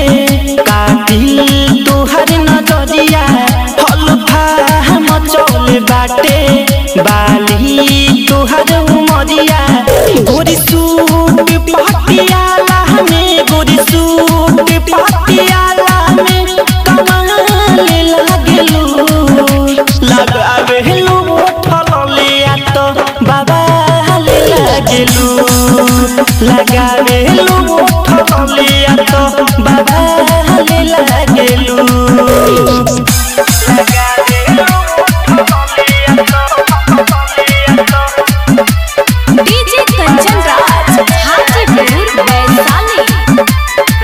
कातिल तोहर नजरिया हल्फा मचौल बाटे बाली तोहर उमरिया गोरी सूट पटियाला में गोरी सूट पटियाला में कमाल लागलू लगावेलू फललिया तो बाबा लागलू लगावेलू फललिया तो बाबा लागलू डीजे कंचन राज हाजीपुर वैशाली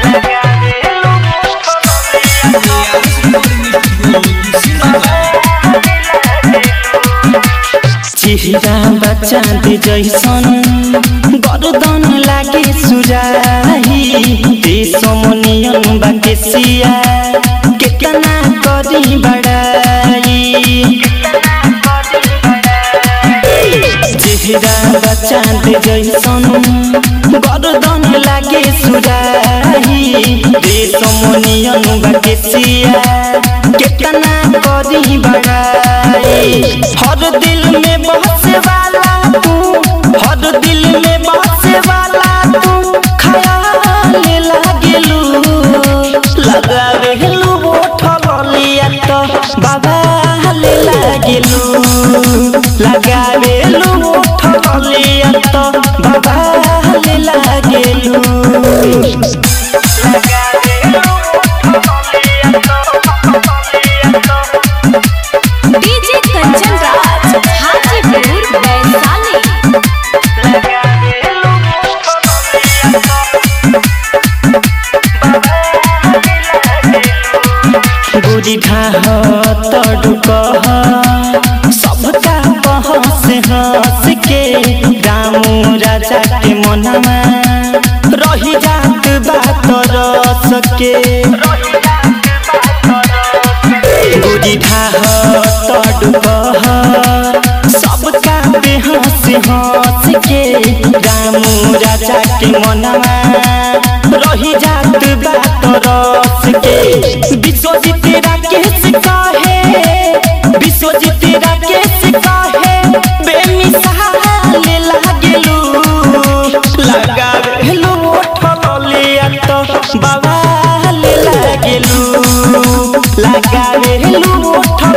चिहिरा बचाँद जैसन गर्दन लागे सुराही देशमनियन बाके सिया केतना करी बड़ाई चेहरा बचाँद जैसन गर्दन लागे सुराही देशमनियन बाके सिया केतना करी बड़ाई हर दिल में बसे वाला तू हर दिल में बसे वाला तू खयाल लागेलू लगावेलू बोठलिया तो बाबा लागेलू लगावेलू बोठलिया तो बाबा लागेलू डीजे कंचन राज हाजीपुर वैशाली गोरी ढाह तड़ुक सबका बहस हंस के रामू राजा के मनवा रही जात बात रस के गोरी ढाह तड़ुक सबका बेहस हंस के रामू राजा के मनवा रही जात बात रस के विश्वजीत राकेश कहे विश्वजीत राकेश कहे बेमिसाल लागेलू लगावेलू ठलिया तो बवाल लागेलू लगावेलू